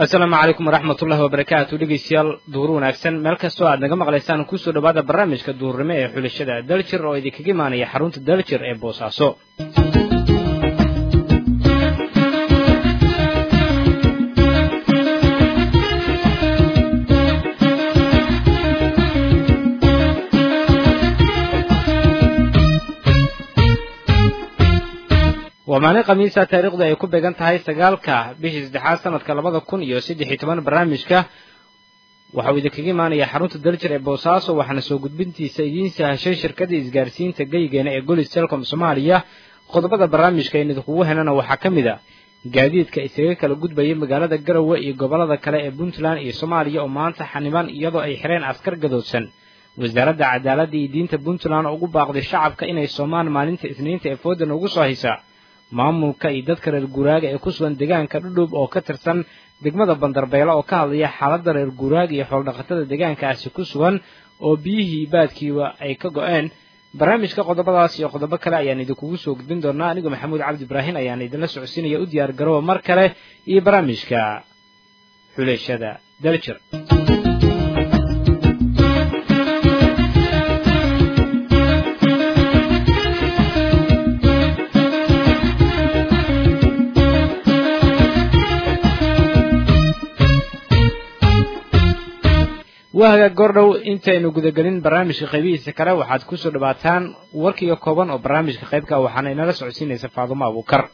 asalaamu calaykum waraxmatullahi wabarakaatu dhegeystayaal duhur wanaagsan meel kastoo aad naga maqlaysaan kusoo dhowaada barnaamijka duhurnimo ee xulashada daljir oo idinkaga imaanaya xarunta daljir ee boosaaso waa maalin khamiisa taariikhdu ay ku beegan tahay sagaalka bishii saddexaad sanadka labada kun iyo saddex iyo toban barnaamijka waxauu idinkaga imaanaya xarunta daljir ee boosaaso waxaana soo gudbintiisa idiin sahashay shirkadda isgaarsiinta geygeena ee golis telecom soomaaliya qodobada barnaamijka aynu idinkugu helana waxaa ka mid a gaadiidka isaga kala gudbaya magaalada garowe iyo gobollada kale ee puntland iyo soomaaliya oo maanta xaniban iyadoo ay xireen askar gadoodsan wasaaradda cadaaladda iyo diinta puntland oo ugu baaqday shacabka inay soomaan maalinta isniinta ee fooda noogu soo haysa maamulka iyo dadka reer guuraaga ee ku sugan deegaanka dhudhub oo ka tirsan degmada bandarbeelo oo ka hadlaya xaaladda reer guuraaga iyo xooldhaqatada deegaankaasi ku sugan oo biyihii baadkiiba ay ka go-een barnaamijka qodobadaas iyo qodobo kale ayaan idinkugu soo gudbin doonaa anigoo maxamuud cabdi ibraahin ayaan idinla socodsiinaya u diyaar garooba mar kale iyo barnaamijka xuleeshada daljir waaga goordhow intaynu gudagelin barnaamijka qaybihiisa kale waxaad kusoo dhawaataan warkiga kooban oo barnaamijka qaybka waxaana inala socodsiinaysa faadumo abuukar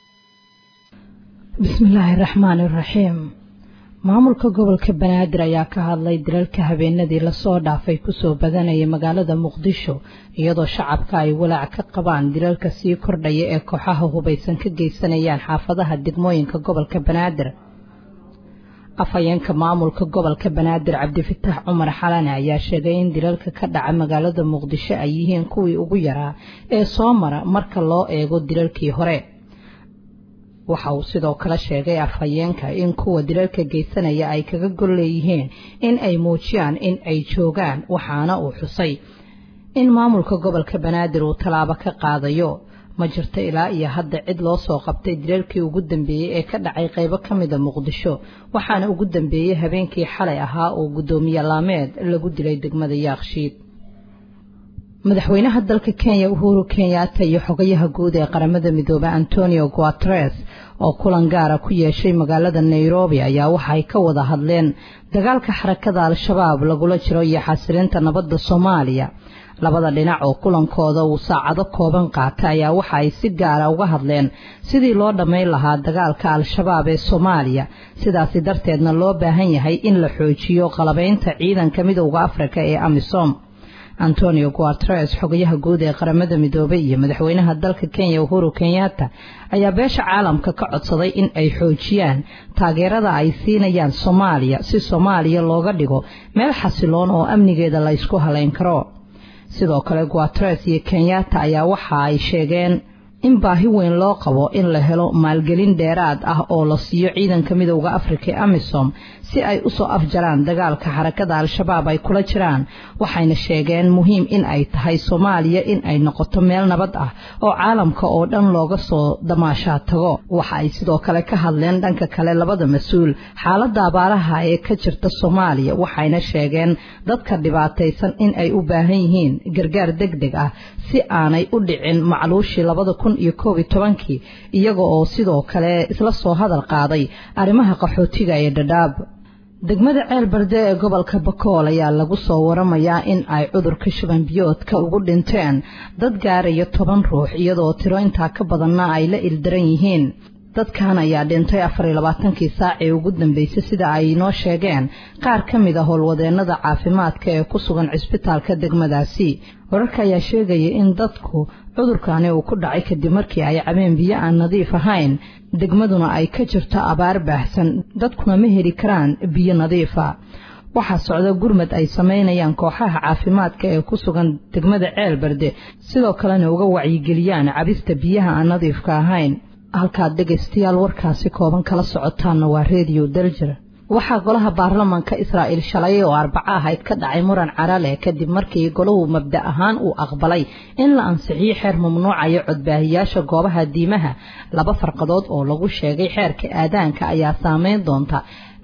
bismillaahi raxmaani raxiim maamulka gobolka banaadir ayaa ka hadlay dilalka habeenadii lasoo dhaafay kusoo badanaya magaalada muqdisho iyadoo shacabka ay walaac ka qabaan dilalka sii kordhaya ee kooxaha hubaysan ka geysanayaan xaafadaha degmooyinka gobolka banaadir afhayeenka maamulka gobolka banaadir cabdifitaax cumar xalane ayaa sheegay in dilalka ka dhaca magaalada muqdisho ay yihiin kuwii ugu yaraa ee soo mara marka loo eego dilalkii hore waxa uu sidoo kale sheegay afhayeenka in kuwa dilalka geysanaya ay kaga gol leeyihiin in ay muujiyaan in ay joogaan waxaana uu xusay in maamulka gobolka banaadir uu tallaabo ka qaadayo ma jirto ilaa iyo hadda cid loo soo qabtay dilalkii ugu dambeeyey ee ka dhacay qaybo ka mida muqdisho waxaana ugu dambeeyey habeenkii xalay ahaa oo guddoomiye laameed lagu dilay degmada yaakshiid madaxweynaha dalka kenya uhuru kenyatta iyo xogayaha guud ee qaramada midoobey antonio guateres oo kulan gaara ku yeeshay magaalada nairobi ayaa waxaay ka wada hadleen dagaalka xarakada al-shabaab lagula jiro iyo xasilinta nabadda soomaaliya labada dhinac oo kulankooda uu saacado kooban qaata ayaa waxa ay si gaara uga hadleen sidii loo dhammayn lahaa dagaalka al-shabaab ee soomaaliya sidaasi darteedna loo baahan yahay in la xoojiyo qalabaynta ciidanka midowda afrika ee amisom antonio guateres xogayaha guud ee qaramada midoobey iyo madaxweynaha dalka kenya uhuru kenyatta ayaa beesha caalamka ka codsaday in ay xoojiyaan taageerada ay siinayaan soomaaliya si soomaaliya looga dhigo meel xasiloon oo amnigeeda la ysku halayn karo sidoo kale guateres iyo kenyatta ayaa waxa ay sheegeen in baahi weyn loo qabo in la helo maalgelin dheeraad ah oo la siiyo ciidanka midowda afrika ee amisom si ay usoo afjaraan dagaalka xarakada al-shabaab ay kula jiraan waxayna sheegeen muhiim in ay tahay soomaaliya in ay noqoto meel nabad ah oo caalamka oo dhan looga soo damaashaa tago waxa ay sidoo kale ka hadleen dhanka kale labada mas-uul xaaladda abaaraha ee ka jirta soomaaliya waxayna sheegeen dadka dhibaataysan in ay u baahan yihiin gargaar deg deg ah si aanay u dhicin macluushii labada kun iyo koob iyo tobankii iyaga oo sidoo kale isla soo hadal qaaday arrimaha qaxootiga ee dhadhaab degmada ceel barde ee gobolka bakool ayaa lagu soo waramayaa in ay cudurka shuban biyoodka ugu dhinteen dad gaaraya toban ruux iyadoo tiro intaa ka badanna ay la ildaran yihiin dadkan ayaa dhintay afar iyo labaatankii saac ee ugu dambeysay sida ay inoo sheegeen qaar ka mid a howlwadeennada caafimaadka ee ku sugan cisbitaalka degmadaasi wararka ayaa sheegaya in dadku cudurkani uu ku dhacay kadib markii ay cabeen biyo aan nadiif ahayn degmaduna ay ka jirto abaar baahsan dadkuna ma heli karaan biyo nadiifa waxaa socda gurmad ay samaynayaan kooxaha caafimaadka ee ku sugan degmada ceel barde sidoo kalena uga wacyigeliyaan cabista biyaha aan nadiifka ahayn halkaad dhegaystayaal warkaasi kooban kala socotaanna waa reediyo daljir waxaa golaha baarlamaanka israa'iil shalay oo arbaco ahayd ka dhacay muran carale kadib markii golahu mabda ahaan uu aqbalay in la ansixiyo xeer mamnuucayo codbaahiyaasha goobaha diimaha laba farqadood oo lagu sheegay xeerka aadaanka ayaa saameyn doonta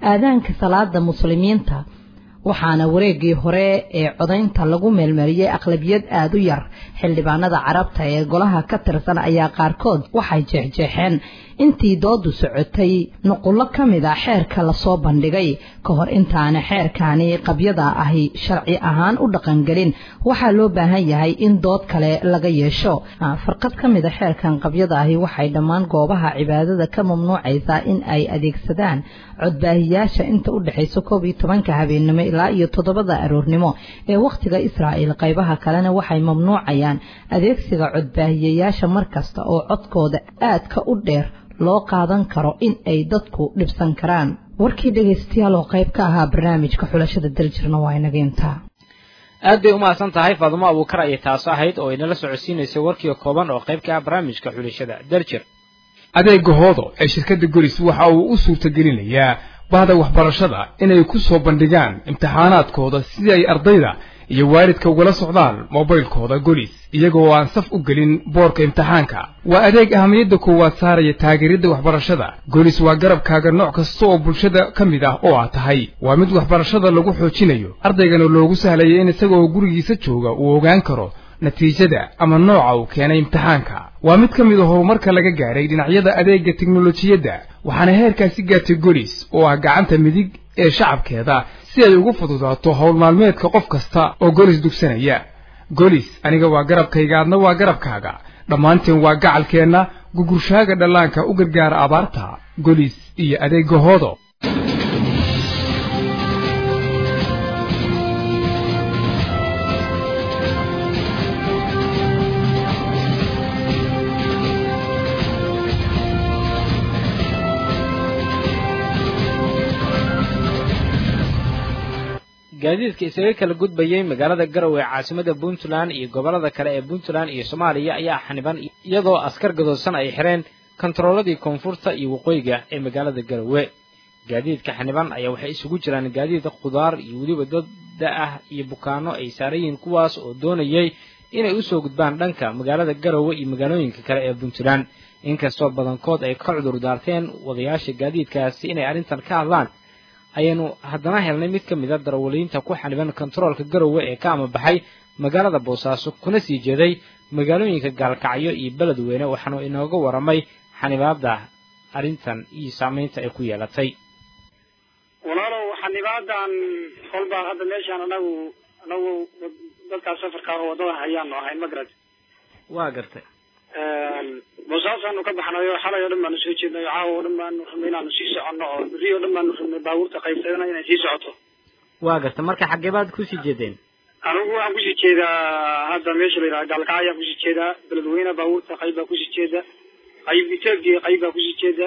aadaanka salaada muslimiinta waxaana wareegii hore ee codaynta lagu meelmariyey aqlabiyad aada u yar xildhibaanada carabta ee golaha ka tirsan ayaa qaarkood waxay jeexjeexeen intii doodu socotay nuqullo ka mid a xeerka lasoo bandhigay ka hor intaana xeerkaani qabyada ahi sharci ahaan u dhaqangelin waxaa loo baahan yahay in dood kale laga yeesho farqad ka mid a xeerkan qabyada ahi waxay dhammaan goobaha cibaadada ka mamnuucaysaa in ay adeegsadaan codbaahiyaasha inta u dhexaysa koob iyo tobanka habeennimo ilaa iyo toddobada aroornimo ee wakhtiga israa'il qaybaha kalena waxay mamnuucayaan adeegsiga codbaahiyayaasha mar kasta oo codkooda aadka u dheer loo qaadan karo in ay dadku dhibsan karaan warkii dhegaystayaal oo qayb ka ahaa barnaamijka xulashada daljirna waa inaga intaa aad bay umahadsan tahay faadumo abuukar ayay taas ahayd oo inala socodsiinaysay warkii kooban oo qayb ka ah barnaamijka xulashada daljir adeega hoodo ee shirkadda golis waxa uu u suurtagelinayaa bahda waxbarashada inay ku soo bandhigaan imtixaanaadkooda sidii ay ardayda iyo waalidka ugala socdaan mobaylkooda golis iyagoo aan saf u gelin boorka imtixaanka waa adeeg ahamiyadda koowaad saaraya taageeridda waxbarashada golis waa garabkaaga nooc kasta oo bulshada ka mid ah oo aad tahay waa mid waxbarashada lagu xoojinayo ardaygana loogu sahlaya in isagoo gurigiisa jooga uu ogaan karo natiijada ama nooca uu keenay imtixaanka waa mid ka mid a horumarka laga gaaray dhinacyada adeegga teknolojiyadda waxaana heerkaasi gaartay golis oo ah gacanta midig ee shacabkeeda si ay ugu fududaato howl maalmeedka qof kasta oo golis dugsanaya golis aniga waa garabkayga adna waa garabkaaga dhammaanteen waa gacalkeenna gugurshaaga dhallaanka u gargaara abaarta golis iyo adeegga hoodo gaadiidka isaga kala gudbayay magaalada garowe ee caasimada puntland iyo gobollada kale ee puntland iyo soomaaliya ayaa xaniban iyadoo askar gadoodsan ay xireen kontarooladii koonfurta iyo waqooyiga ee magaalada garowe gaadiidka xaniban ayaa waxay isugu jiraan gaadiid khudaar iyo weliba dadda ah iyo bukaano ay saaran yihiin kuwaas oo doonayay inay usoo gudbaan dhanka magaalada garowe iyo magaalooyinka kale ee puntland inkastoo badankood ay ka cudur daarteen wadayaasha gaadiidkaasi inay arrintan ka hadlaan ayaanu haddana helnay mid ka mid a darawaliinta ku xaniban kontaroolka garowe ee ka amabaxay magaalada boosaaso kuna sii jeeday magaalooyinka gaalkacyo iyo beledweyne waxaanu inooga waramay xanibaada arrintan iyo saamaynta ay ku yeelatay walaalow xanibaadan kolbaa hadda meeshaan anagu anagu dadkaas safarka oo waddada hayaanu ahayn ma garad waa gartay boosaasaanu ka baxnayo xalay oo dhan baanu soo jeednayo caawa oo dhan baanu rabnay inaanu sii soconno oo berri oo dhan baanu rabnay baabuurta qaybsadana inay sii socoto waa gartay marka xaggee baad kusii jeedeen anigu waxaan kusii jeedaa hadda meesha la yidhaha gaalkaca ayaan kusii jeedaa beledweyne baabuurta qayb baa kusii jeeda qayb etoobiya qayb baa kusii jeeda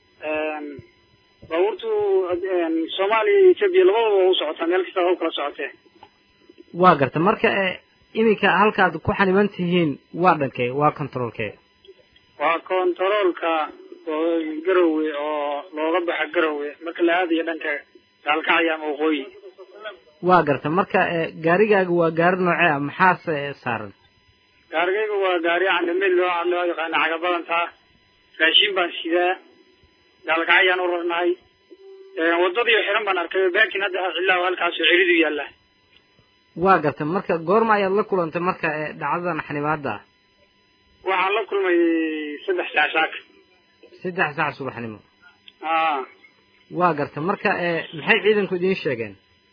baabuurtu soomaaliya iyo etoobiya labadaba waa u socotaa meel kasta waa u kala socotee waa gartay marka iminka halkaad ku xaniban tihiin waa dhankee waa controolkee waa kontaroolka garowe oo looga baxa garowe marka la aadayo dhanka gaalkacya ama waqooyi waa gartay marka gaarigaaga waa gaari noocee ah maxaase saaran gaarigayga waa gaari candamid loo loo yaqaana cagabadantaa raashin baan sidaa gaalkacyaan u rarnahay wadadii xiran baan arkay baakin hadda cilaa halkaasoo ceridu yaalla waa gartay marka goorma ayaad la kulantay marka dhacdadan xanibaada ah waxaan la kulmay saddex saac saaka saddex saac subaxnimo a waa gartay marka maxay ciidanku idiin sheegeen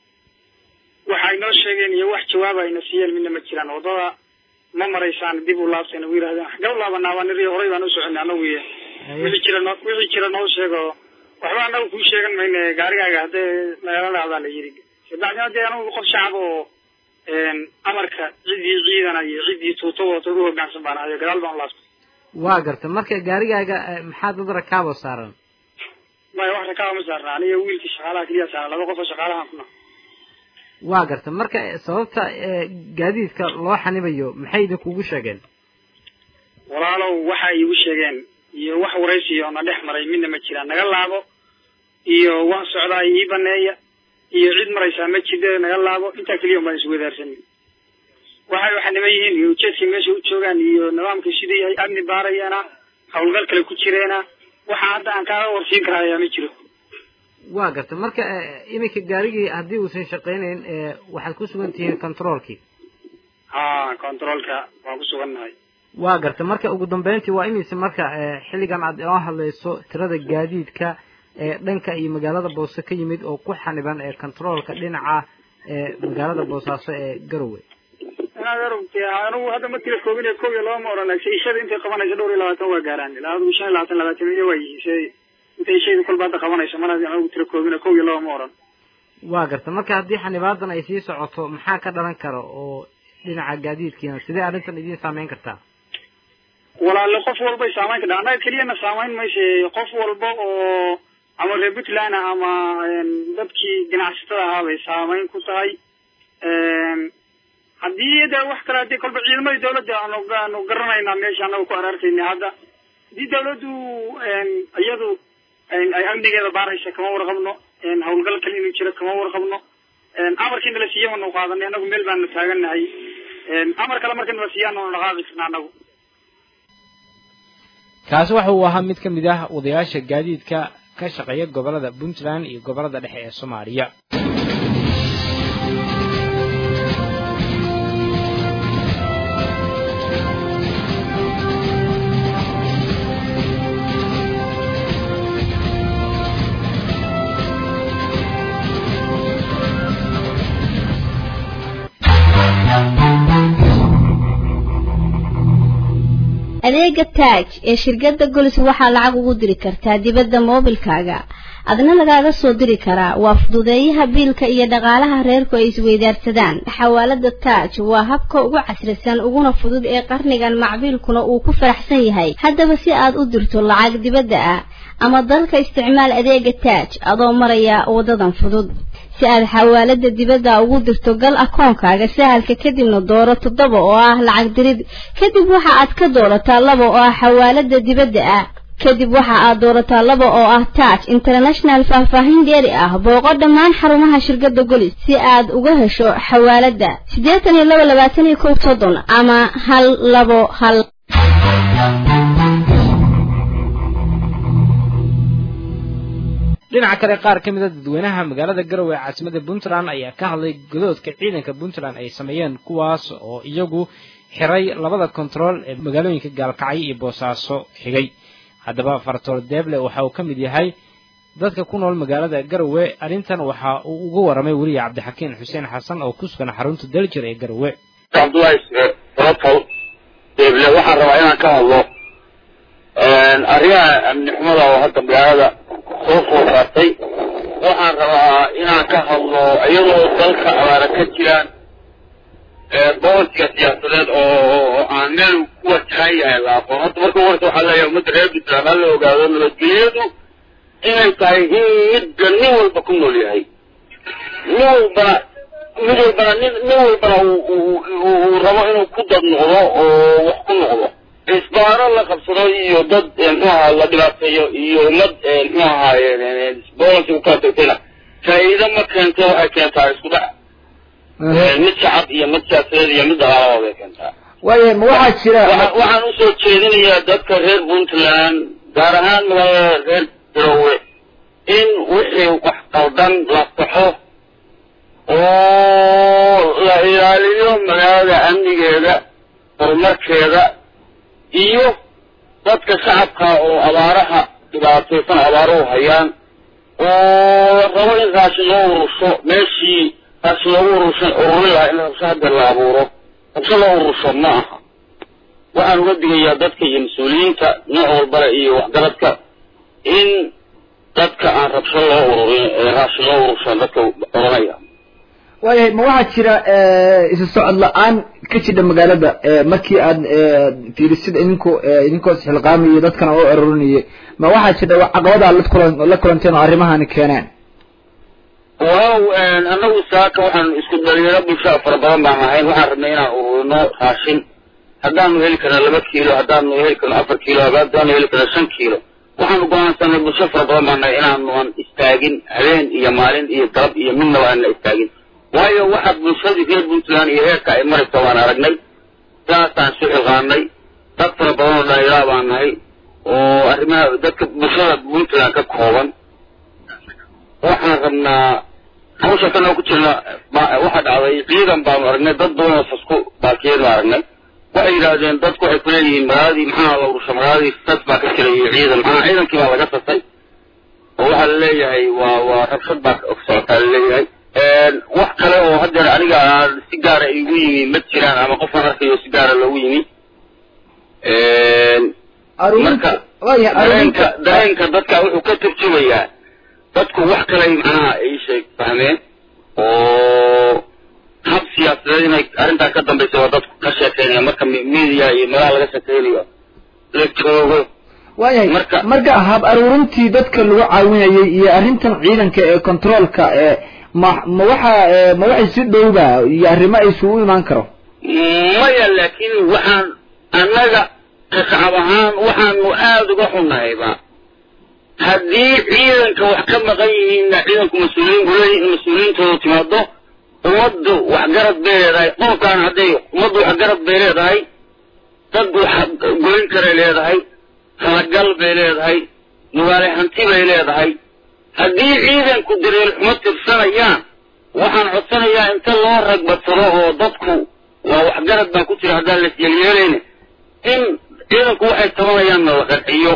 waxay noo sheegeen iyo wax jawaaba ayna siiyeen midna ma jiraan waddada ma maraysaan dib u laabtayna u yidhahdeen xagee u laabanaaba niri horay baan u soconay anagu iyo wixii jira noo wixii jira noo sheego waxba anagu kuu sheegan mayne gaarigaaga haddee nagala dhacdaa la yidhi bacdina dee anagu qof shacab oo amarka ciddii ciidana iyo ciddii tuuto wata ugu hoggaansan baan ahayo gadaal baan u laabtay waa gartay marka gaarigaaga maxaa dad rakaabo saaran maya wax rakaaba ma saarna aniga wiilkii shaqaalaha keliya saaran laba qof oo shaqaalahan kuna waa gartay marka sababta gaadiidka loo xanibayo maxay idinkugu sheegeen walaalow waxay iigu sheegeen iyo wax waraysiyo na dhex maray midna ma jiraan naga laabo iyo waan socdaa ii baneeya iyo cid maraysaa ma jide naga laabo intaa keliya un baan iswadaarsanin waxay xaniban yihiin iyo ujeedkay meesha u joogaan iyo nidaamkay siduu yahay amni baarayeena hawlgal kale ku jireena waxa hadda aan kaaga warsiin karayaa ma jiro waa garta marka iminka gaarigii haddii uusan shaqaynayn waxaad ku sugan tihiin controolkii ha controolka waan ku sugannahay waa garta marka ugu dambeyntii waa imise marka xilligan aad inoo hadlayso tirada gaadiidka ee dhanka iyo magaalada boose ka yimid oo ku xaniban ee controolka dhinaca ee magaalada boosaaso ee garowe inaad arugte anigu hadda ma tira koobin kow iyo laba ma oran laakiin ishada intay qabanayso dhowr iyo labaatan waa gaaraan ilaa adigu shan iyo labaatan labaatan iyo waa yihiin se intay ishayda kolba hadda qabanayso mar haddii anigu tira koobin kow iyo laba ma oran waa garta marka haddii xanibaadan ay sii socoto maxaa ka dhalan kara oo dhinaca gaadiidkiina sidee arrintan idiin saameyn kartaa walaale qof walbay saamayn kadha annaga keliyana saamayn mayse qof walba oo ama reer puntland ah ama dadkii ganacsatada ahaa bay saamayn ku tahay haddii de wax kale hadii kolba ciidamadii dawladda aanu aanu garanaynaa meesha anaga ku araarkayna hadda haddii dawladdu iyadu ay amnigeeda baaraysa kama warqabno hawlgal kale inuu jiro kama warqabno amarkiina la siiya anu qaadanay anagu meel baanu taagannahay amar kale marka nala siiya anu dhaqaaqi karna anagu kaasi waxa uu ahaa mid ka mid ah wadayaasha gaadiidka ka shaqeeya gobolada puntland iyo gobolada dhexe ee soomaaliya adeega taaj ee shirkadda golis waxaa lacag ugu diri kartaa dibadda moobilkaaga adna lagaaga soo diri karaa waa fududeeyaha biilka iyo dhaqaalaha reerku ay isweydaarsadaan xawaalada taaj waa habka ugu casrisan uguna fudud ee qarnigan macbiilkuna uu ku faraxsan yahay haddaba si aad u dirto lacag dibadda ah ama dalka isticmaal adeega taaj adoo maraya wadadan fudud si aad xawaalada dibadda ugu dirto gal akoonkaaga sahalka kadibna dooro toddoba oo ah lacag dirid kadib waxa aad ka doorataa laba oo ah xawaalada dibadda ah kadib waxa aad doorataa laba oo ah taaj international faahfaahin dheeri ah booqo dhammaan xarumaha shirkadda golis si aad uga hesho xawaalada siddeetan iyo laba labaatan iyo kow soddon ama hal labo hal dhinaca kale qaar ka mid a dadweynaha magaalada garowe ee caasimada puntland ayaa ka hadlay godoodka ciidanka puntland ay sameeyeen kuwaas oo iyagu xiray labada kontarool ee magaalooyinka gaalkacyo iyo boosaaso xigay haddaba fartool deeble waxa uu ka mid yahay dadka ku nool magaalada garowe arrintan waxa uu uga waramay weliya cabdixakiin xuseen xasan oo ku sugan xarunta daljir ee garowe cabdullahi faratool deeble waxaan rabaa inaan ka hadlo arrimaha amni xumada oo hadda magaalada soo soo saartay waxaan rabaa inaan ka hadlo iyadoo dalka abaara ka jiraan boqorkiga siyaasadeed oo aan meel ku wajahan yahay la aqoon horta marka horta waxaa leeyahay ummadda reer puntland ha la ogaado nabadgelyadu inay tahay in midda nin walba ku nool yahay nin walbana mid walbana nin nin walbana uu rabo inuu ku dad noqdo oo wax ku noqdo isbaaro la qabsado iyo dad mxuaha la dhibaateeyo iyo ummad mxu ahaaye bolansi ukala tagtayna faa'iido ma keento waxay keentaa isku dhac mid shacab iyo mid siyaasadeed iyo mid dagaalabooda ay keentaa waayahay ma waxaa jira waxaan usoo jeedinayaa dadka reer puntland gaar ahaan magaalada reer garowe in wixii wax qaldan la saxo oo la ilaaliyo magaalada amnigeeda horumarkeeda iyo dadka shacabka oo abaaraha dhibaataysan abaaruhu hayaan oo rabo in raashin loo urusho meeshii raashin loogu urushan ururin lahaa in rabsho hadda la abuuro rabsho loo urusho ma aha waxaan uga digayaa dadka iyo mas-uuliyiinta nooc walbale iyo waxgaradka in dadka aan rabsho loo ururin raashin loo urushan dadka oranaya waayahay ma waxaa jira isu socod la-aan ka jidha magaalada markii aad fiirisid idinku idinkoo isxilqaamayo dadkana oo arorinayay ma waxaa jira caqabada la kulan la kulanteen oo arrimahani keeneen waaw annagu saaka waxaan isku dhalinyaro bulshada fara badan baan ahayn waxaan rabnay inaan ururino raashin haddaanu heli karna laba kiilo haddaanu heli karno afar kiilo haddaanu heli karno shan kiilo waxaanu go-aansanay bulsho fara badan baan nahay inaanuan istaagin habeen iyo maalin iyo galab iyo midnaba aanna istaagin waayo waxaad bulshadii reer puntland iyo heerka ay maraysa waan aragnay saasaan isu xilqaanay dad fara badan oo dhalinyara baan nahay oo arrimaha dadka bulshada puntland ka kooban waxaan rabnaa hawsha tan oo ku jirna waxaa dhacday ciidan baanu aragnay dad badan oo fasku baakiyadu aragnay waxay yidhaahdeen dadku waxay kuleeyihiin magaaladii maxaa la urusha magaaladii sas baa ka jirayay ciidan maxaa ciidankii baa laga sasay oo waxaa laleeyahay waa waa rabshad baa socotaa laleeyahay wax kale oo haddeer aniga si gaara igu yimi ma jiraan ama qofkaan arkayo si gaara loogu yimi marka dareenka dareenka dadka wuxuu ka turjumayaa dadku wax kaley macnaha ay sheeg fahmeen oo hab siyaasadeed inay arrintaa ka dambaysa waa dadku ka sheekeynaya marka media iyo meelaha laga sheekeynayo la joogo waayahay marka marka hab aruurintii dadka lagu caawinayay iyo arrintan ciidanka ee controolka ee ma ma waxa ma waxay si dhowba iyo arrimo ay isugu imaan karo maya laakiin waxaan annaga shacab ahaan waxaanu aada uga xunnahayba haddii ciidanka wax ka maqan yihiinna ciidanku mas-uuliyiin bule mas-uuliyiintoodu timaado ummaddu waxgarad bay leedahay qolkaan hadday ummaddu waxgarad bay leedahay dad wax goyn karay leedahay halagal bay leedahay nugaale hanti bay leedahay haddii ciidanku dareer xumo tirsanayaan waxaan codsanayaa inta loo ragbadsado oo dadku waa waxgarad baa ku jira haddaan las yeelyeelayna in ciidanku waxay tabanayaanna la qanciyo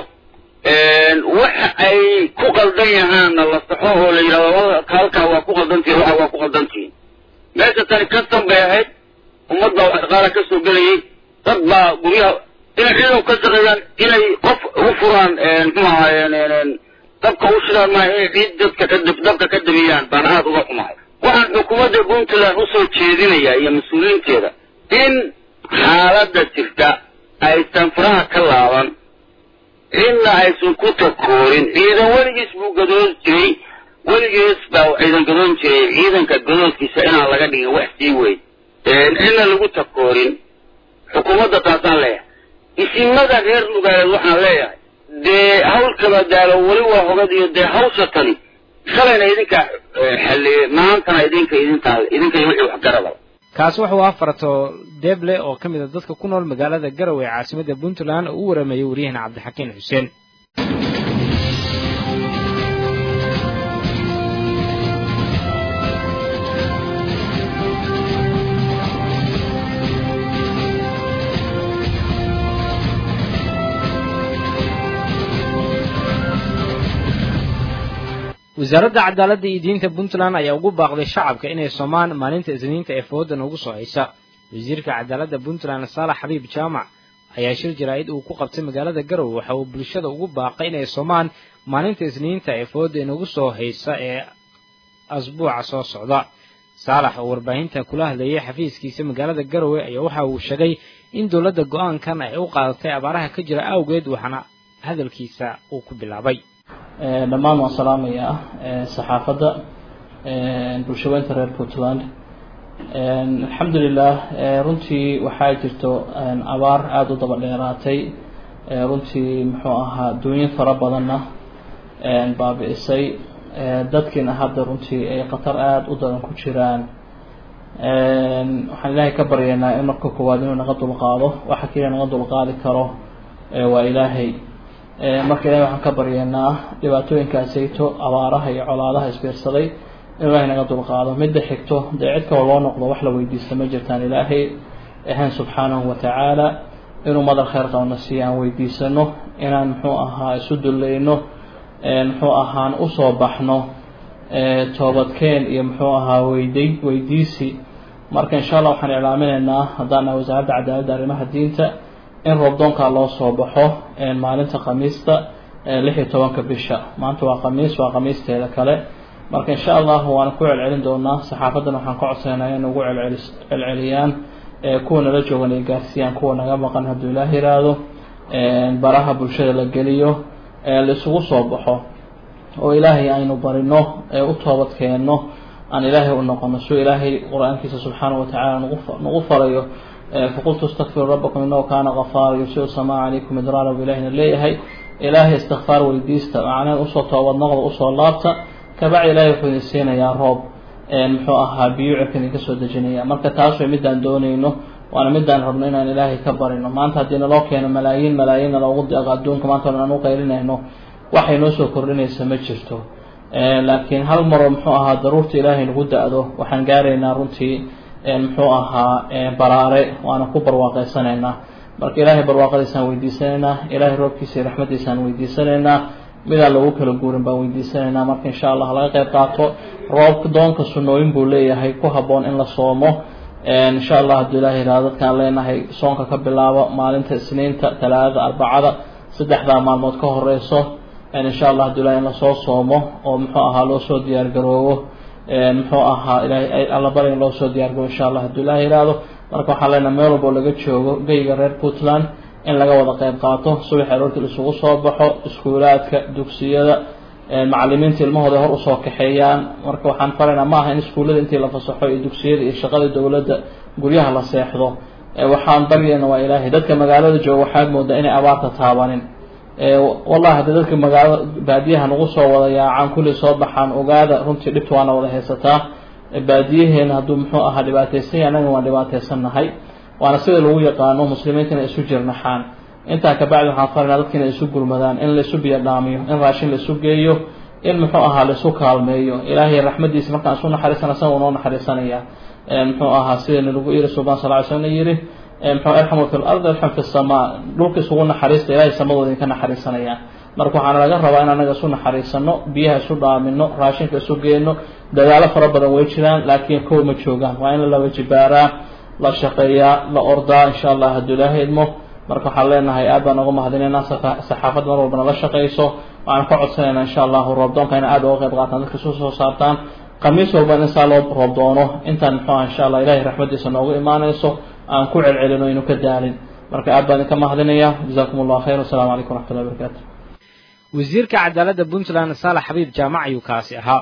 waxa ay ku qaldan yahaanna la saxo oo la yidhahdo halkaa waa ku qaldantihin waxa waa ku qaldantihin meesha tani kastan bay ahayd ummad baa wax dhaqaala ka soo gelayay dad baa guryaha inay ciidanku ka shaqeeyaan inay qof u furaan muxuu ahaayeen dabka u shidaan maaha inay ciid dadka ka dabka ka damiyaan baan aada uga xumahay waxaan xukuumadda puntland usoo jeedinayaa iyo mas-uuliyiinteeda in xaaladda jirta aysan faraha ka laaban cidna aysan ku takoorin ciidan weligiis buu gadoon jiray weligiis baa ciidan gadoon jiray ciidanka gadoonkiisa inaan laga dhigin wax sii weyn cidna lagu takoorin xukuumadda taasaan leeyahay isimada reer lugaaleed waxaan leeyahay dee hawl kala daalo weli waa hogad iyo dee hawsha tani shalayna idinka xalliye maantana idinka idintaa idinka iyo wixii waxgaradaba kaasi wuxuu afarto deble oo ka mid a dadka ku nool magaalada garowe ee caasimadda puntland oo u warameeyey waryahana cabdixakiin xuseen wasaaradda cadaaladda iyo diinta puntland ayaa ugu baaqday shacabka inay soomaan maalinta isniinta ee foodan ugu soo haysa wasiirka cadaaladda puntland saalax xabiib jaamac ayaa shir jaraa'id uu ku qabtay magaalada garowe waxa uu bulshada ugu baaqay inay soomaan maalinta isniinta ee fooda inugu soo haysa ee asbuuca soo socda saalax oo warbaahinta kula hadlayay xafiiskiisa magaalada garowe ayaa waxa uu sheegay in dowladda go-aankan ay u qaadatay abaaraha ka jira awgeed waxaana hadalkiisa uu ku bilaabay dhammaan waan salaamayaa saxaafadda bulshaweynta reer puntland alxamdulilah runtii waxaa jirto abaar aada u daba dheeraatay runtii muxuu ahaa duunyo fara badanna baabi-isay dadkiina hadda runtii ay khatar aada u daran ku jiraan waxaan ilaahay ka baryaynaa in marka koowaad inuu naga dulqaado waxa keliya naga dulqaadi karo waa ilaahay marka ilahay waxaan ka baryaynaa dhibaatooyinkaasayto abaaraha iyo colaadaha isbiirsaday in ilaahay naga dulqaado midda xigto dee cid kaloo loo noqdo wax la weydiista ma jirtaan ilaahay ahayn subxaanahu watacaala inuu madal kheyr qabna si aan weydiisano inaan muxuu ahaa isu dullayno muxuu ahaan usoo baxno toobadkeen iyo muxuu ahaa weyday weydiisi marka insha allah waxaan iclaaminaynaa haddaan nahay wasaaradda cadaaladda arrimaha diinta in roobdoonkaa loo soo baxo maalinta khamiista lix iyo tobanka bisha maanta waa khamiis waa khamiisteeda kale marka insha allah waan ku celcelin doonaa saxaafadan waxaan ka codsanayna in ugu celceli celceliyaan kuwa nala joogan ay gaarsiiyaan kuwa naga maqan hadduu ilaah yiraahdo baraha bulshada la geliyo laisugu soo baxo oo ilaahay aynu barino u toobad keenno aan ilaahay u noqono suu ilaahay qur-aankiisa subxaanahu watacaala nagu nagu farayo faqultu istakfiru rabbakum inahu kaana kafaara yursilu samaa calaykum idraara bu ilahina leeyahay ilaahay istikfaar weydiista macnaheed usoo toobad noqda usoo laabta kabacdi ilaahay wuxuu idin siinayaa roob muxuu ahaa biyo cirka idinka soo dejinaya marka taas way midaan doonayno waana midaan rabno inaan ilaahay ka barino maanta haddii naloo keeno malaayiin malaayiinna loogu deeqo adduunka maanta aan u qaylinayno waxay noo soo kordhinaysa ma jirto laakiin hal maroo muxuu ahaa daruurta ilaahay nagu da-do waxaan gaaraynaa runtii muxuu ahaa baraare waana ku barwaaqeysanaynaa marka ilaahay barwaaqadiisaan weydiisanaynaa ilaahay roobkiisa iyo raxmadiisaan weydiisanaynaa midaan lagu kala guurin baan weydiisanaynaa marka insha allah laga qayb qaato roobka doonka sunnooyin buu leeyahay ku habboon in la soomo insha allah hadduu ilahay yihahdo dadkaan leenahay soonka ka bilaabo maalinta isniinta talaadada arbacada saddexdaa maalmood ka horeyso insha allah hadduu ilahay in lasoo soomo oo muxuu ahaa loo soo diyaar garoobo muxuu ahaa ilahay allabari in loo soo diyaar garoobo insha allah hadduu ilahay yihahdo marka waxaan leenahay meel walbo laga joogo geyga reer puntland in laga wada qayb qaato subax aroortii laisugu soo baxo iskuulaadka dugsiyada macalimiinta ilmahooda hor usoo kaxeeyaan marka waxaan faraynaa ma aha in iskuullada intii la fasaxo iyo dugsiyada iyo shaqada dowladda guryaha la seexdo waxaan baryayna waa ilaahay dadka magaalada jooga waxaad moodaa inay abaarta taabanin wallahi haddii dadka magaalada baadiyaha nagu soo wada yaacaan kulli soo baxaan ogaada runtii dhibta waana wada haysataa baadiyaheena hadduu muxuu ahaa dhibaateysan yahay annaga waan dhibaateysannahay waana sida lagu yaqaano muslimiinta inay isu jirnaxaan intaa kabacdi waxaan faranaa dadka inay isu gurmadaan in laisu biyo dhaamiyo in raashin laisu geeyo in muxuu ahaa laisu kaalmeeyo ilaahay raxmadiisa markaan isu naxariisana isaga noo naxariisanaya muxuu ahaa sidana lagu yiri subaan sal ly slm yiri muxuu irxamu fi lard irxam fi samaa dhulka isugu naxariista ilahay samadooda idinka naxariisanaya marka waxaana laga rabaa in anaga isu naxariisano biyaha isu dhaamino raashinka isu geeno dadaalo fara badan way jiraan laakiin kow ma joogaan waa in la laba jibaaraa la shaqeeyaa la ordaa insha allah hadduu ilaahay idmo marka waxaan leenahay aad baan uga mahadinaynaa saxaafad mar walbana la shaqeyso waxaan ka codsanaynaa insha allahu roobdoonka ina aad uga qayb qaataan dadka isu soo saartaan khamiis walba in saa loo roobdoono intaan muxuu aha insha allah ilahay raxmadiisa noogu imaanayso aan ku celcelino inu ka daalin marka aad baan idinka mahadinaya jazakum allah khayr wasalaamu calaykum waraxmatullahi wabarakatu wasiirka cadaaladda puntland saalax xabiib jaamac ayuu kaasi ahaa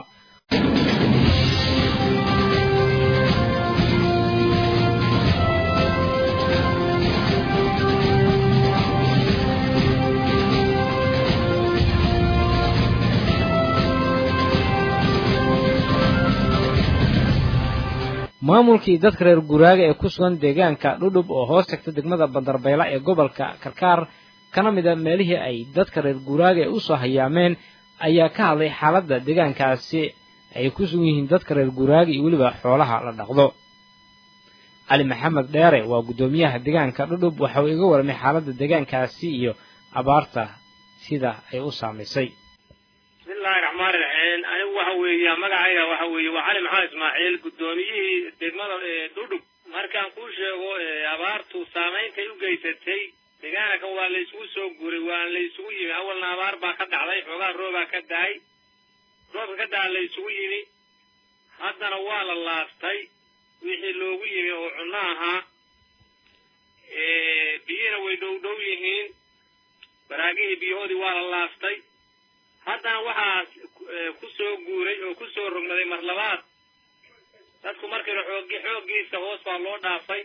maamulkii dadka reer guraaga ee ku sugan deegaanka dhudhub oo hoos tagta degmada bandarbayla ee gobolka karkaar kana mid a meelihii ay dadka reer guraaga ee usoo hayaameen ayaa ka hadlay xaaladda deegaankaasi ay ku sugan yihiin dadka reer guraaga iyo weliba xoolaha la dhaqdo cali maxamed dheere waa guddoomiyaha deegaanka dhudhub waxa uu iga warramay xaaladda deegaankaasi iyo abaarta sida ay u saamaysay bismillahi raxmaani raxiim anigu waxa weeya magacayga waxa weeye waa cali maxamed ismaaciil guddoomiyihii degmada dhudhub markaan kuu sheego abaartu saameyntay u geysatay deegaanka waa la isugu soo guuray waa la isugu yimi awalna abaar baa ka dhacday xoogaa roobaa ka dahay roobka ka daha la isugu yimi haddana waa la laaftay wixii loogu yimi oo cunno ahaa biyihina way dhow dhow yihiin baraagihii biyahoodii waa la laaftay haddana waxaa ku soo guuray oo ku soo rogmaday mar labaad dadku markii xoogi xooggiisa hoos baa loo dhaafay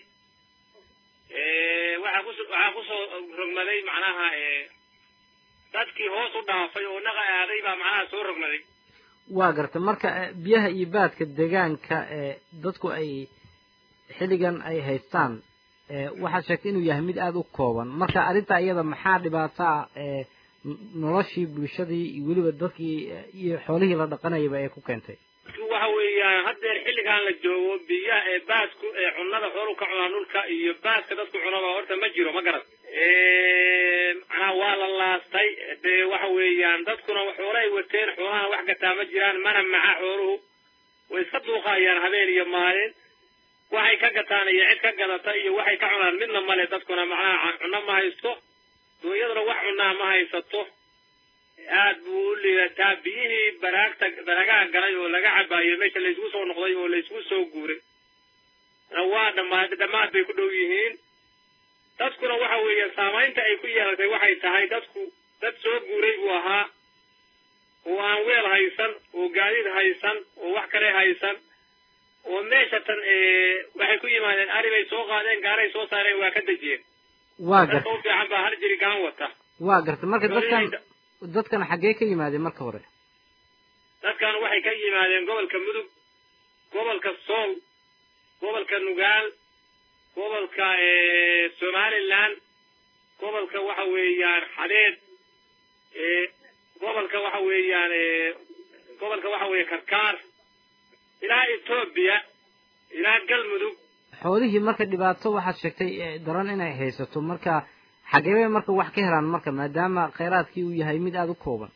waxaa kus waxaa kusoo rogmaday macnaha dadkii hoos u dhaafay oo naqa aaday baa macnaha soo rogmaday waa garta marka biyaha iyo baadka deegaanka ee dadku ay xilligan ay haystaan waxaad sheegtay inuu yahay mid aada u kooban marka arrintaa iyada maxaa dhibaato ah ee noloshii bulshadii iyo weliba dadkii iyo xoolihii la dhaqanayaba ay ku keentay waxa weeyaan haddeer xilligan la joogo biyaha ee baasku ee cunnada xoolu ka cunaa dhulka iyo baaska dadku cunaba horta ma jiro ma garan macnaha waa la laastay dee waxa weeyaan dadkuna xoolahay wateen xoolahana wax gataa ma jiraan mana maca xooluhu way iska duuqaayaan habeen iyo maalin waxay ka gataan iyo cid ka gadata iyo waxay ka cunaan midna male dadkuna macnaha cunno ma haysto duunyaduna wax cunaa ma haysato aad buu u liidataa biyihii baraagta baragaha galay oo laga cabaayo meesha laysgu soo noqday oo laysgu soo guuray waa dhamaad dhammaad bay ku dhow yihiin dadkuna waxa weeye saamaynta ay ku yeelatay waxay tahay dadku dad soo guuray buu ahaa oo aan weel haysan oo gaadiid haysan oo wax kale haysan oo meesha tan waxay ku yimaadeen ari bay soo qaadeen gaaray soo saareen waa ka dejiyeen waa dadka garta u fiican baa hal jiri gaan wata waa garta marka dadkan dadkan xaggee ka yimaadeen marka hore dadkan waxay ka yimaadeen gobolka mudug gobolka sool gobolka nugaal gobolka somaliland gobolka waxa weeyaan xadeed gobolka waxa weeyaan gobolka waxa weeye karkaar ilaa etoobiya ilaa galmudug xoolihii marka dhibaato waxaad sheegtay daran inay haysato marka xagee bay marka wax ka helaan marka maadaama kheyraadkii uu yahay mid aada u kooban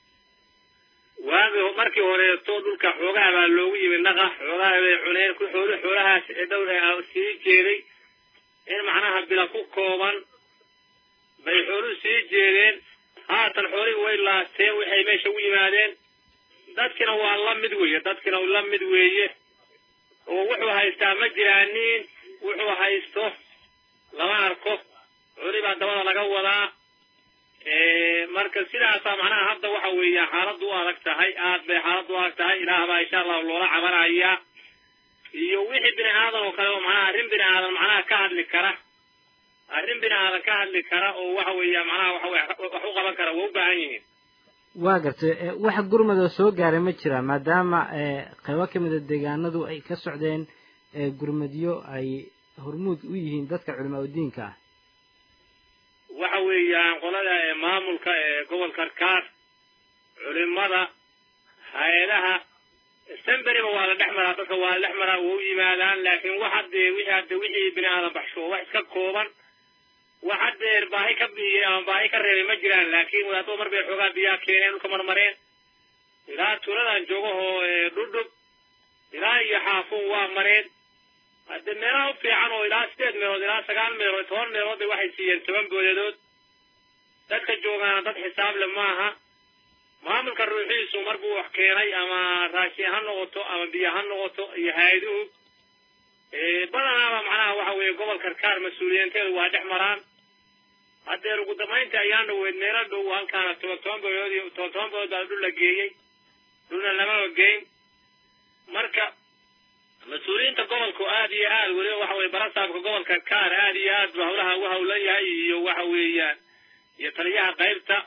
waagi markii horeeto dhulka xoogaha baa loogu yimid naqa xoogaha bay cuneen ku xooli xoolahaas ee dhowr sii jeeday in macnaha bila ku kooban bay xooluhu sii jeedeen haatan xoolihii way laasteen waxay meesha u yimaadeen dadkina waa la mid weeye dadkina la mid weeye oo wuxuu haystaa ma jiraanin wuxuu haysto lama arko xoolihii baa dabada laga wadaa marka sidaasaa macnaha hadda waxa weeya xaaladdu u adag tahay aad bay xaaladdu u adag tahay ilaah baa insha allahu loola cabanaya iyo wixii bini aadan oo kale oo macnaha arrin bini aadan macnaha ka hadli kara arrin bini aadan ka hadli kara oo waxa weeya macnaha waxa wax u qaban kara waa u baahan yihiin waa gartay wax gurmada soo gaaray ma jira maadaama qaybo ka mida deegaanadu ay ka socdeen gurmadyo ay hormuud u yihiin dadka culimaa udiinka ah waxa weeyaan qolada maamulka ee gobolka karkaar culimada hay-adaha semberiba waa la dhex maraa dadka waa la dhex maraa waa u yimaadaan laakiin wax haddee wixii hadde wixii bini aadan baxsho wax iska kooban wax haddeer baahi ka biyey ama baahi ka reebay ma jiraan laakiin wadaadada mar bay xoogaa biyaa keeneen dhulka marmareen ilaa tuuladan joogahoo dhudhub ilaa iyo xaafuun waa mareen hadde meelaha u fiican oo ilaa sideed meelood ilaa sagaal meelood toban meelood bay waxay siiyeen toban boodadood dadka joogaana dad xisaab le maaha maamulka ruuxiisu marbuu wax keenay ama raashin ha noqoto ama biyo ha noqoto iyo hay-aduhu badanaaba macnaha waxa weeye gobol karkaar mas-uuliyiinteedu waa dhex maraan haddeer ugu dambaynta ayaan dhaweyd meelo dhow halkaana toban toban boolood iyo toban toban boolood baa dhul la geeyey dhulna lamaba geyn marka mas-uuliyiinta gobolku aad iyo aad weliba waxa weye barasaabka gobolka kaar aad iyo aad ba hawlaha ugu hawlan yahay iyo waxa weeyaan iyo taliyaha qaybta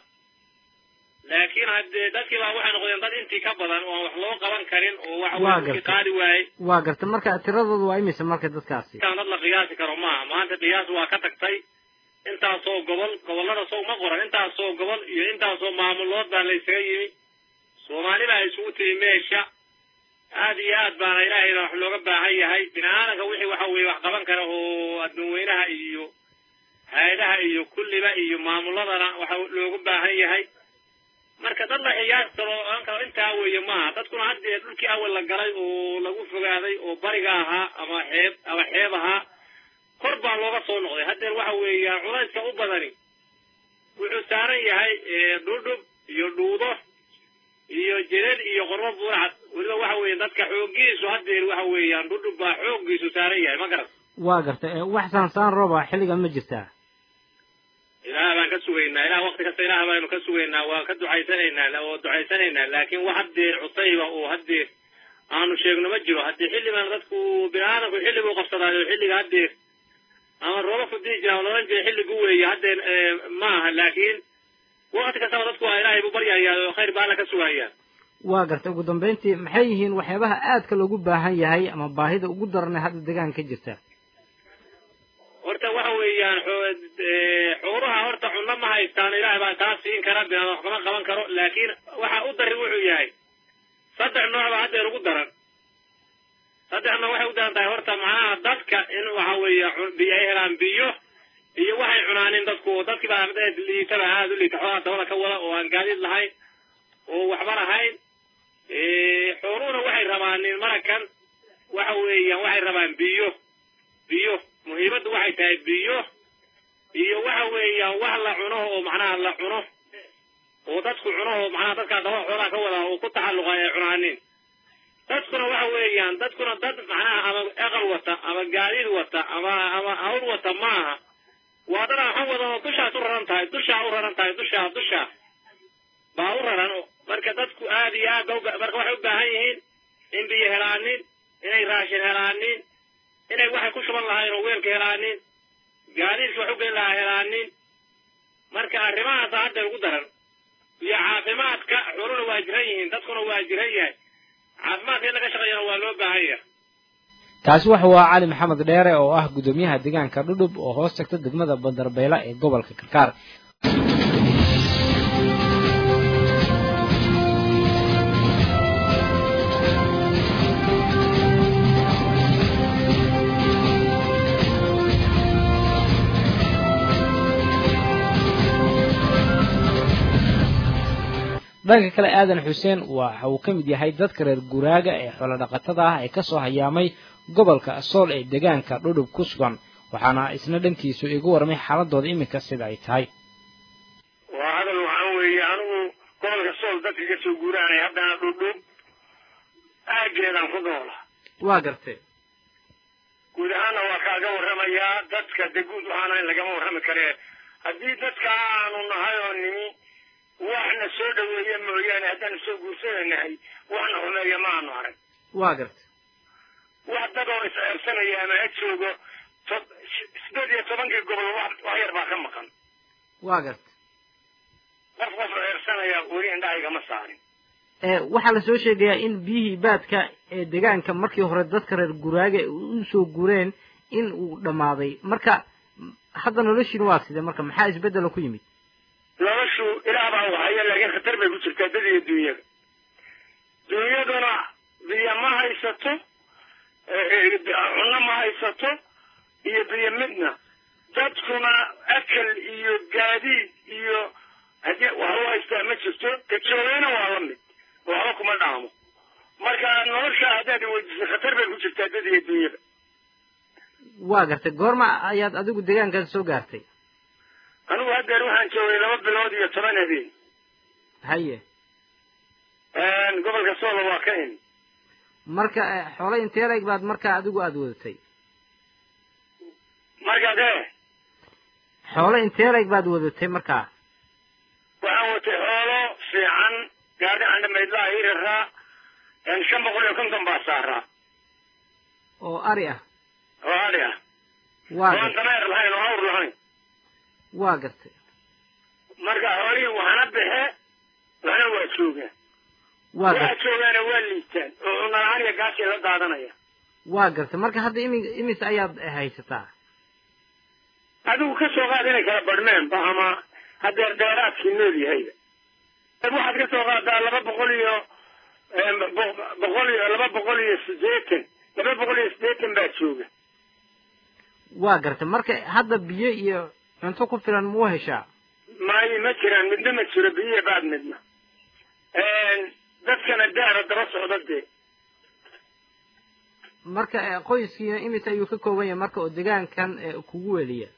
laakiin haddee dadkii baa waxay noqdeen dad intii ka badan oo aan wax loo qaban karin oo waxa weye dadkii qaadi waayey waa garta marka tiradooda waa imise marka dadkaasi kaan dad la qiyaasi karo maaha maanta qiyaas waa ka tagtay intaasoo gobol gobollada sow ma qoran intaasoo gobol iyo intaasoo maamulood baa la ysaga yimi soomaali baa isugu timi meesha aad iyo aad baana ilaahayna wax looga baahan yahay bini aadanka wixii waxa weeye wax qaban kara oo adduunweynaha iyo hay-adaha iyo kulliba iyo maamuladana waxa loogu baahan yahay marka dad la xiyaas karo aan karo intaa weeye maaha dadkuna haddee dhulkii awal la galay oo lagu fogaaday oo bariga ahaa ama xeeb ama xeeb ahaa kor baa looga soo noqday haddeer waxa weeyaan culayska u badani wuxuu saaran yahay dhudhub iyo dhuudo iyo jereed iyo qorbo buurcad weliba waxa weeye dadka xooggiisu haddeer waxa weeyaan dhudhub baa xooggiisu saaran yahay ma garat waa garta wax saansaan rooba xilligan ma jirtaa ilaah baan ka sugaynaa ilaah wakti kasta ilaah baanu ka sugaynaa waa ka ducaysanaynaa oo ducaysanaynaa laakiin wax haddeer cusayba oo haddeer aanu sheegno ma jiro haddii xilligan dadku bini aadamku xilli buu qabsadaayo xilliga haddeer ama rooba fudii jira loodhan jiray xilligu weeye haddeen ma aha laakiin wakti kastaba dadku waa ilaahay buu baryayaa oo khayr baa alla ka sugayaa waa gartay ugu dambayntii maxay yihiin waxyaabaha aadka loogu baahan yahay ama baahida ugu daranay hadda deegaanka ka jirta horta waxa weeyaan xoolaha horta cunno ma haystaan ilaahay baa taa siin kara binaan wax kama qaban karo laakiin waxa u dari wuxuu yahay saddex nooc baa haddeer ugu daran saddexna waxay u daran tahay horta macnaha dadka in waxa weeye biyo ay helaan biyo iyo waxay cunaanin dadku dadkii baa liitaba aada u liita xoolaha dabada ka wada oo aan gaadiid lahayn oo waxba lahayn xooluhuna waxay rabaanin marakan waxa weeyaan waxay rabaan biyo biyo muhiimaddu waxay tahay biyo iyo waxa weeyaan wax la cuno oo macnaha la cuno oo dadku cuno oo macnaha dadkaa dabada xoolaha ka wada oo ku taxalluqa ay cunaanin dadkuna waxa weeyaan dadkuna dad macnaha ama aqal wata ama gaadiid wata ama ama hawl wata maaha waa dad aan waxan wadan oo dushaas u raran tahay dushaa u raran tahay dushaa dushaa baa u raran marka dadku aad iyo aad ba marka waxay u baahan yihiin in biyo helaanin inay raashin helaanin inay waxay ku shuban lahayn oo weelka helaanin gaadiidka wax u geli lahaa helaanin marka arrimahaasa hadda ugu daran iyo caafimaadka xooluna waa jiran yihiin dadkuna waa jiran yahay caafimaadka in laga shaqeeyana waa loo baahan yahay kaasi wuxuu ahaa cali maxamed dheere oo ah guddoomiyaha deegaanka dhudhub oo hoos tagta degmada bandarbayla ee gobolka karkaar dhanka kale aadan xuseen waxa uu ka mid yahay dadka reer guraaga ee xoolodhaqatada ah ee kasoo hayaamay gobolka sool ee deegaanka dhudhub ku sugan waxaana isna dhankiisu igu warmay xaaladooda iminka sida ay tahay waa hadal waxaan weeye anigu gobolka sool dadka kasoo guuraanay haddana dhudhub aageedaan ku noola waa gartay guud ahaanna waa kaaga warramayaa dadka de guud ahaana in lagama warrami karee haddii dadka aanu nahay oo nimi waxna soo dhaweeya mooyaane haddaanu soo guursanaynahay waxna xumeeya ma aanu arag waa gartay wax dad oo is-ceebsanaya ama ha joogo to- sideed iyo tobankii gobol wax wax yar baa ka maqan waa gartay qof qof ceebsanaya weli indhahayga ma saarin waxaa la soo sheegayaa in biyihii baadka ee deegaanka markii hore dadka reer guraaga u soo gureen in uu dhammaaday marka hadda noloshiina waa sidee marka maxaa isbeddela ku yimid noloshu ilaah baa wahaya laakiin khatar bay ku jirtaa dad iyo dunyada dunyaduna biyo ma haysato cunno ma haysato iyo biyo midna dadkuna akal iyo gaadiid iyo haddii wax u haystaa ma jirto kajoogayna waa la mid waxba kuma dhaamo marka nolosha haddaad weydiisay khatar bay ku jirtaa dad iyo dunyada waa gartay goorma ayaad adigu deegaankaas soo gaartay anigu haddeer waxaan joogay laba bilood iyo toban habeen haye gobolka soola waa ka imi marka xoolo intee leeg baad markaa adigu aada wadatay markaas e xoolo intee leeg baad wadatay markaa waxaan watay xoolo fiican gaari andhamaydlaha ii raraa shan boqol iyo konton baa saaraa oo ari ah oo adhi ah waa oan gartay dameer lahayn oo awr lahayn waa gartay marka xoolihii waxna baxe waxna waa joogaan waa waxa gartay joogaana waa liitaan oo cunno la-aan iyo gaasii la daadanaya waa gartay marka hadda imi imis ayaad haysataa adigu ka soo qaad inay kala badhmeenba ama hadeer dheeraadkii nool yahayba waxaad ka soo qaadaa laba boqol iyo bo- boqol iyo laba boqol iyo siddeetan laba boqol iyo siddeetan baa jooga waa gartay marka hadda biyo iyo cunto ku filan ma u heshaa maayo ma jiraan midna ma jiro biyiya baad midna dadkana daara daba socda dee marka eh, qoyskiina imis ayuu ka kooban yahay marka oo deegaankan eh, kugu weliya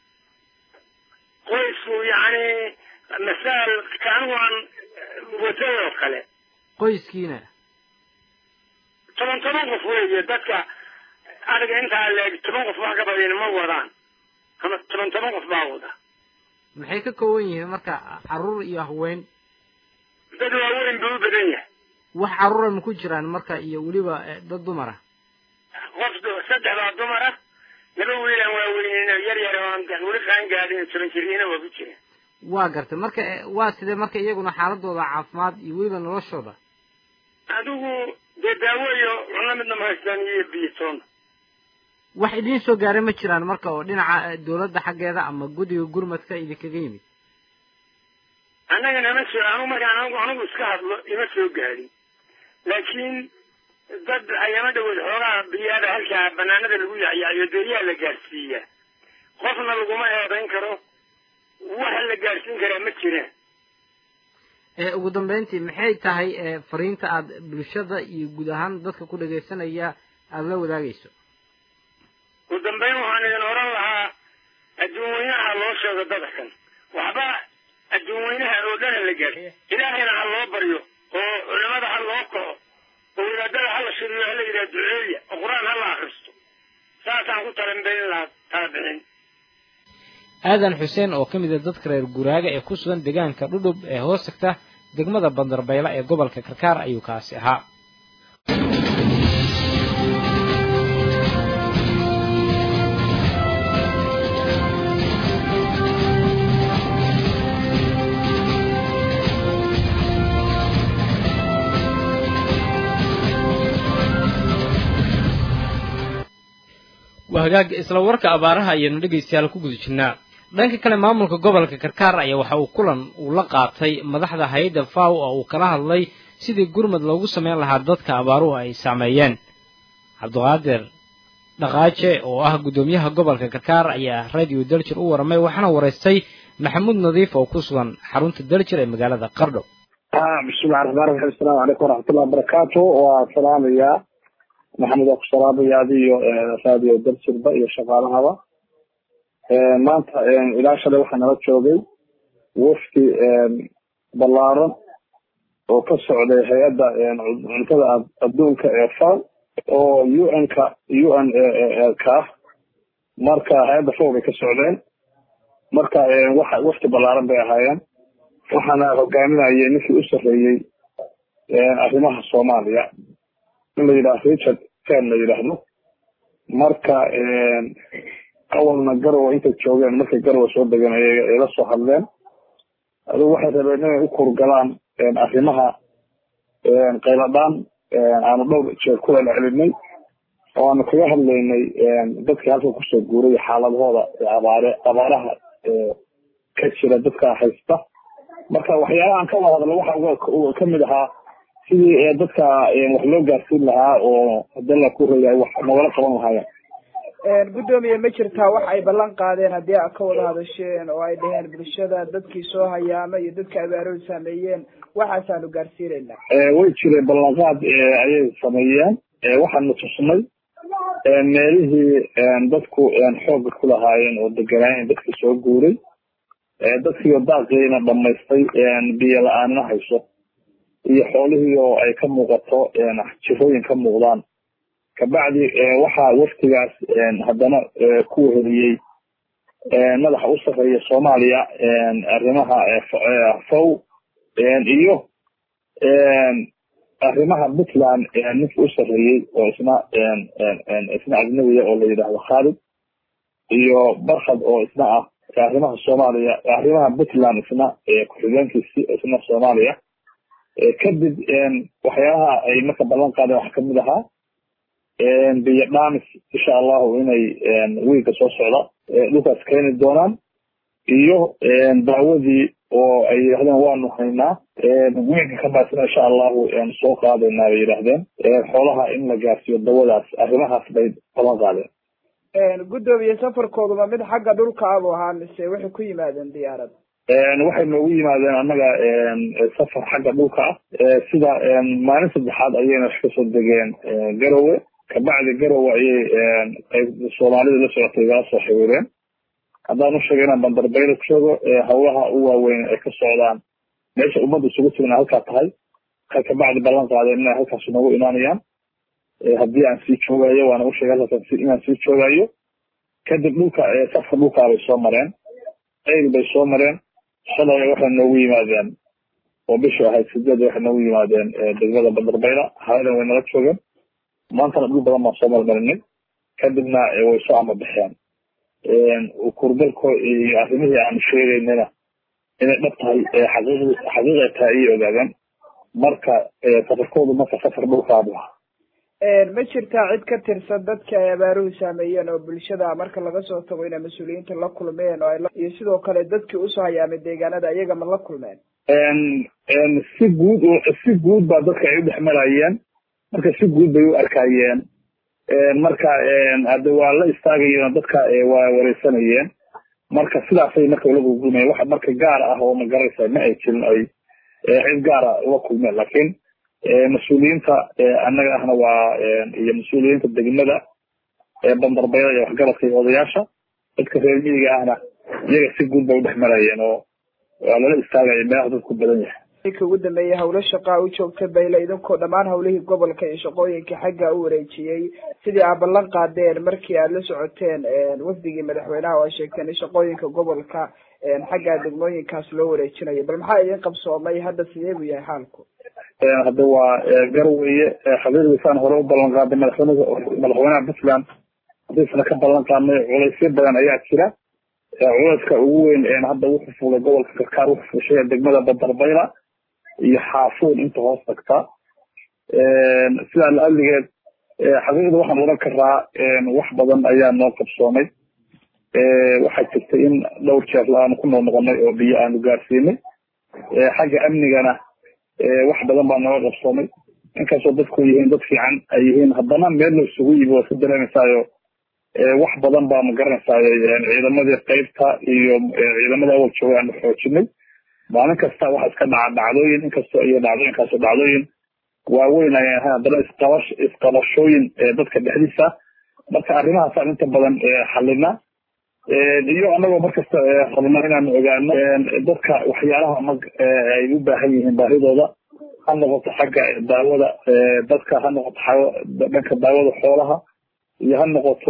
qoysku yacni masaal kaanigu aan watay oo kale qoyskiina toban toban qof weeye dadka aniga intaa leeg toban qof wax ka badan ma wadaan ama toban toban qof baa wada maxay ka kooban yihiin marka caruur iyo haween dad waaweyn buu u badan yahay wax caruura ma ku jiraan marka iyo weliba eh, dad dumar ah qof du- saddex baa dumar ah laba wiilaan waaweynina yar yar oo aan weli qaan gaadhin toban jiriina waa ku jiraan waa gartay marka eh, waa sidee marka iyaguna xaaladooda caafimaad iyo weliba noloshooda adigu dee daawo iyo cunno midna ma haystaan iyo biyo toona wax idiin soo gaaray ma jiraan marka oo dhinaca eh, dowladda xaggeeda ama guddiga gurmadka idinkaga yimid annaga nama soo anigu markaan anigu anigu iska hadlo ima soo gaadhin laakiin dad ayama dhawood xoogaa biyaada halkaa banaanada lagu yacyacyo deeyaa la gaadhsiiyaa qofna laguma eedayn karo waxa la gaadhsiin karaa ma jiraan Eh, ugu dambeyntii maxay tahay eh, fariinta aad bulshada iyo guud ahaan dadka ku dhagaysanaya aada la wadaagayso ugu dambeyn waxaan idin oran lahaa adduun weynaha loo sheego dadkan waxba adduun weynaha oo dhan ha la gaadhi ilaahayna ha loo baryo oo culimada ha loo kaco oo wadaadada ha la shiriyo ha la yidhaha duceeya oo qur-aan ha la akristo saasaan ku talanbayn lahaa tala bixin aadan xuseen oo ka mid a dadka reer guraaga ee ku sugan deegaanka dhudhub ee hoos tagta degmada bandarbayla ee gobolka karkaar ayuu kaasi ahaa waa hagaag isla warka abaaraha ayaanu dhegaystayaal ku guda jirnaa dhanka kale maamulka gobolka karkaar ayaa waxa uu kulan uu la qaatay madaxda hay-adda faw oo uu kala hadlay sidii gurmad loogu sameyn lahaa dadka abaaruhu ay saameeyeen cabdiqaadir dhaqaaje oo ah guddoomiyaha gobolka karkaar ayaa radio daljir u waramay waxaana waraystay maxamuud nadiif oo ku sugan xarunta daljir ee magaalada qardho bismillahi raxmaan raxiim asalaamu calaykum waraxmatullahi wabarakaatu waa salaamayaa maxamed waa ku salaamaya adiyo raadiyo darsirba iyo shaqaalahaba maanta ilaa shalay waxaa nala joogay wafdi ballaaran oo ka socday hay-adda cuntada adduunka ee faw oo u n ka u n ka ah marka hay-adda faw bay ka socdeen marka waxa wafdi ballaaran bay ahaayeen waxaana hogaaminayay ninkii u sarreeyey arrimaha soomaaliya in la yidhahdo richard fen la yidhaahdo marka awalna garowa intay joogeen markay garowa soo degan ay la soo hadleen adigu waxay rabeen inay u kurgalaan arrimaha qayladhaan aanu dhowr jeer ku celcelinay oo aanu kaga hadlaynay dadkii halka kusoo guuray xaaladahooda abaare abaaraha ka jira dadka haysta marka waxyaalaha aan ka wada hadlo waxa kamid ahaa sidii dadka wax loo gaarsiin lahaa oo hadii la ku reeyahay wax nagala qaban lahaayeen guddoomiye ma jirtaa wax ay ballan qaadeen haddii aad ka wada hadasheen oo ay dhaheen bulshada dadkii soo hayaama iyo dadka abaarooda saameeyeen waxaasaanu gaarsiinaynaa way jireen ballanqaad ayay sameeyeen waxaanu tusnay meelihii dadku xooga ku lahaayeen oo deganaayeen dadkii soo guuray dadkiioo daaqiina dhamaystay biyo la-aanna hayso iyo xoolihii oo ay ka muuqato jirooyin ka muuqdaan kabacdi waxaa waftigaas haddana ku weheliyey madaxa u sarreeya soomaaliya arrimaha fow iyo arrimaha puntland ninka u sarreeyey oo isna isna ajnabiya oo la yidhaahdo khaalid iyo barkhad oo isna ah arrimaha soomaaliya arrimaha puntland isna ku-xigeenkiisi isna soomaaliya kadib waxyaabaha ay marka ballan qaadeen waxaa kamid ahaa biyo dhamis insha allahu inay wiilka soo socda dhulkaas keeni doonaan iyo daawadii oo ay yidhahdeen waanu haynaa wiilka ka baasina insha allahu soo qaadaynaa bay yidhahdeen xoolaha in la gaarsiiyo dawadaas arrimahaas bay ballan qaadeen guddoomiye safarkooduma mid xagga dhulka abu ahaa mise waxay ku yimaadeen diyaarad waxay noogu yimaadeen annaga safar xagga dhulka ah sida maalin saddexaad ayayna wax kasoo degeen garowe kabacdi garowe ayay qayb soomaalida la socotay igala soo xiriireen haddaan u sheegay inaan bandarbayla ku sheego hawlaha u waaweyn ay ka socdaan meesha ummadda isugu tigna halkaa tahay waxay kabacdi ballan qaadeen inay halkaas noogu imaanayaan haddii aan sii joogayo waana u sheegay halkaas inaan sii joogayo kadib dhulka safka dhulkaa bay soo mareen eyl bay soo mareen shalay waxay noogu yimaadeen oo bishu ahayd sideed waxay noogu yimaadeen degmada bandarbayla haadan way nala joogeen maantana dhul badan baan soo marmarinay kadibna way soo amabaxeen kurgalko iyo arrimihii aanu sheegaynana inay dhab tahay xaqiiq xaqiiqay tahay ayay ogaadeen marka safarkoodu marka safar dhulkaabu ahaa ma jirtaa cid ka tirsan dadka ay abaaruhu saameeyeen oo bulshada marka laga soo tago inay mas-uuliyiinta la kulmeen oo iyo sidoo kale dadkii usoo hayaamay deegaanada iyaga ma la kulmeen si guud si guud baa dadka ay u dhex marayeen marka si guud bay u arkayeen marka hade waa la istaagayeen dadka waa wareysanayeen marka sidaasay marka ula gulgulmayeen waxa marka gaar ah oo magaraysa ma ay jirin ay cid gaara ula kulmeen laakiin mas-uuliyiinta annaga ahna waa iyo mas-uuliyiinta degmada bandarbayda iyo waxgaradka iyo odayaasha dadka reer miyiga ahna iyaga si guud bay udhex marayeen oo waa lala istaagaya meelaha dadku badan yahay ninka ugu dambeeyay hawlo shaqaa u joogta bayle idinkoo dhammaan hawlihii gobolka iyo shaqooyinka xagga u wareejiyey sidii aad ballan qaadeen markii aad la socoteen wafdigii madaxweynaha oo ay sheegteen in shaqooyinka gobolka xagga degmooyinkaas loo wareejinayo bal maxaa idin qabsoomay hadda sidee buu yahay xaalku hadda waa garweye xaqiiqdiisaan hore u ballan qaaday madaxweynaha madaxweynaha puntland hadiisna ka ballan qaadnay culaysyo badan ayaa jira culayska ugu weyn hadda wuxuu fulay gobolka karkaar wuxuu fushay degmada bandarbayla iyo xaafuun inta hoos tagta sidaa la-aligeed xaqiiqda waxaan odhan karaa wax badan ayaa noo qabsoomay waxaa jirtay in dhowr jeer aanu ku noqnoqonay oo biyo aanu gaarsiinay xagga amnigana wax badan baa nooga qabsoomay inkastoo dadku yihiin dad fiican ay yihiin haddana meel la isugu yimi waa ka dareemaysaayo wax badan baa ma garanaysaay ciidamadii qeybta iyo ciidamada awal jooga aanu xoojinay maalin kasta waxa iska dhaca dhacdooyin inkastoo iyo dhacdooyinkaasi dhacdooyin waaweyn ay ahayn haddana isqabash isqabashooyin dadka dhexdiisa marka arrimahaasaan inta badan xalina iyo anagoo markasta rabno inaan ogaano dadka waxyaalaha mag ay u baahan yihiin baahidooda ha noqoto xagga daawada dadka ha noqoto dhanka daawada xoolaha iyo ha noqoto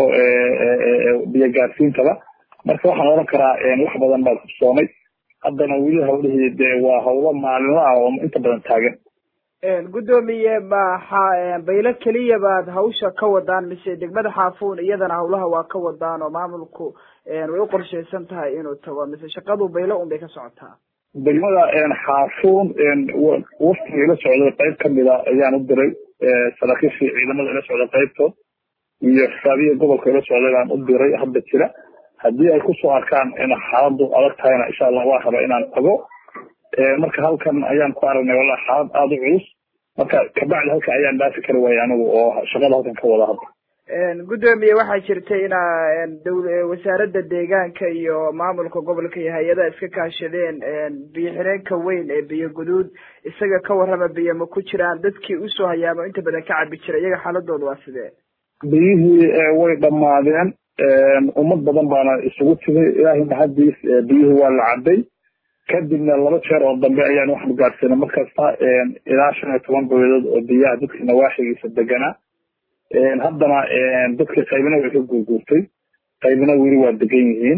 biyo gaarsiintaba marka waxaan oran karaa wax badan baa kubsoomay haddana weli hawlihii dee waa hawlo maalinla ah oo inta badan taagan guddoomiye maxa baylo keliya baad hawsha ka wadaan mise degmada xaafuun iyadana hawlaha waa ka wadaan oo maamulku way u qorshaysan tahay inuu tago mise shaqadu baylo un bay ka socotaa degmada xaafuun waftiga ila socday qayb kamida ayaan u diray saraakiishii ciidamada ila socday qaybtood iyo xisaabiya gobolka ila socday baan u diray hadda jira haddii ay kusoo arkaan in xaaladu adag tahayna insha allah waa raba inaan tago marka halkan ayaan ku aragnay wallahi xaalad aada u culus marka kabacdi halka ayaan dhaafi kari waayay anigu oo shaqada halkan ka wada hadda guddoomiye waxaa jirta inaa wasaaradda deegaanka iyo maamulka gobolka iyo hay-adaha iska kaashadeen biyo xireenka weyn ee biyo guduud isaga ka warrama biyo ma ku jiraan dadkii usoo hayaamo inta badan ka cabi jira iyaga xaaladooda waa sidee biyihii way dhammaadeen ummad badan baana isugu timi ilaahay mahadiis biyihii waa la cabay kadibna laba jeer oo dambe ayaan waxaanu gaadhsiinay markasta ilaa shan iyo toban boyadood oo biyaha dadka nawaaxigiisa deganaa haddana dadka qaybina way ka guurguurtay qaybina weli waa degan yihiin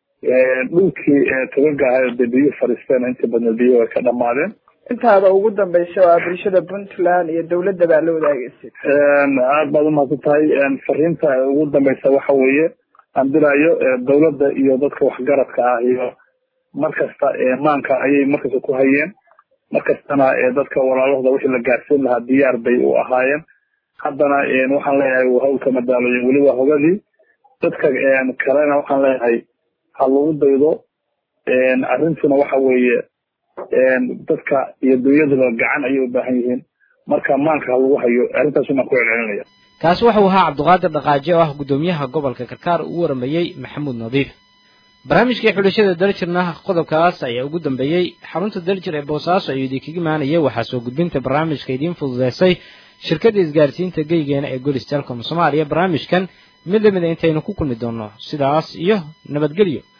dhulkii togaga ahay dee biyuhu fadhiisteen inta badna biyuhu way ka dhamaadeen intaada ugu dambaysa waa bulshada puntland iyo dawladda baa la wadaagaysa aad baad umahadsan tahay fariinta ugu dambaysa waxa weeye aan dilayo dawladda iyo dadka waxgaradka ah iyo markasta maanka ayay markasta ku hayeen markastana dadka walaalahooda wixii la gaarsiin lahaa diyaar bay u ahaayeen haddana waxaan leeyahay hawlka madaaloyin weli waa hogadii dadka kalena waxaan leeyahay ha lagu daydo arrintuna waxa weeye dadka iyo dunyaduba gacan ayay u baahan yihiin marka maanka ha lagu hayo arrintaasuna ku celcelinaya kaasi wuxuu ahaa cabdiqaadir dhaqaaje oo ah guddoomiyaha gobolka karkaar uu waramayey maxamuud nadiif barnaamijkii xulashada daljirna qodobkaas ayaa ugu dambeeyey xarunta daljir ee boosaaso ayuu idinkaga imaanayay waxaa soo gudbinta barnaamijka idiin fududeysay shirkadda isgaarsiinta geygeena ee golis telcom soomaaliya barnaamijkan mid lamida intaynu ku kulmi doonno sidaas iyo nabadgelyo